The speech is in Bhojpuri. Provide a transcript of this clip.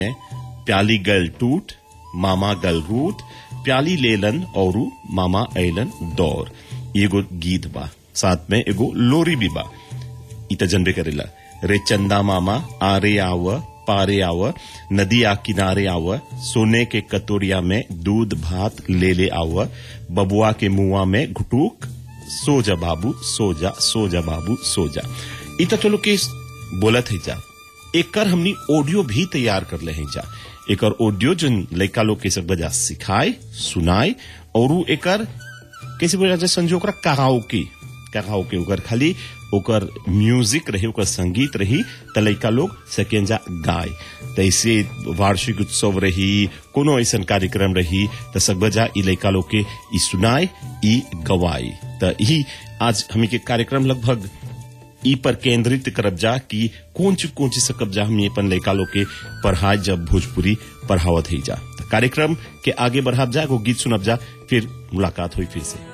प्याली गल टूट मामा गल रूट प्याली लेलन और मामा ऐलन दौर एगो गीत बा साथ में एगो लोरी भी बा इ त जनबे करेला रे चंदा मामा आरे आव पारे आव नदिया किनारे आव सोने के कतोरिया में दूध भात ले ले आव बबुआ के मुआ में घुटूक सो जा बाबू सो जा सो जा बाबू सो जा इ त चलो के बोलत है जा एकर हमनी ऑडियो भी तैयार कर ले हैं जा एकर ऑडियो जन लड़का लोग के सब बजा सिखाए सुनाए और उ एकर कैसे बोला जाए संजो ओकरा कराओके कराओके ओकर खाली ओकर म्यूजिक रही ओकर संगीत रही त लड़का लोग सकें जा गाय त ऐसे वार्षिक उत्सव रही कोनो ऐसा कार्यक्रम रही त सब जा ई लड़का लोग के ई सुनाए ई गवाए त यही आज हमी के कार्यक्रम लगभग ई पर केंद्रित करब जा कि कौन चीज कौन चीज से कब्जा हम अपन लड़का लोग के पढ़ाए जब भोजपुरी पढ़ावत ही जा त कार्यक्रम के आगे बढ़ाब जा एगो गीत सुनब जा फिर मुलाकात हुई फिर से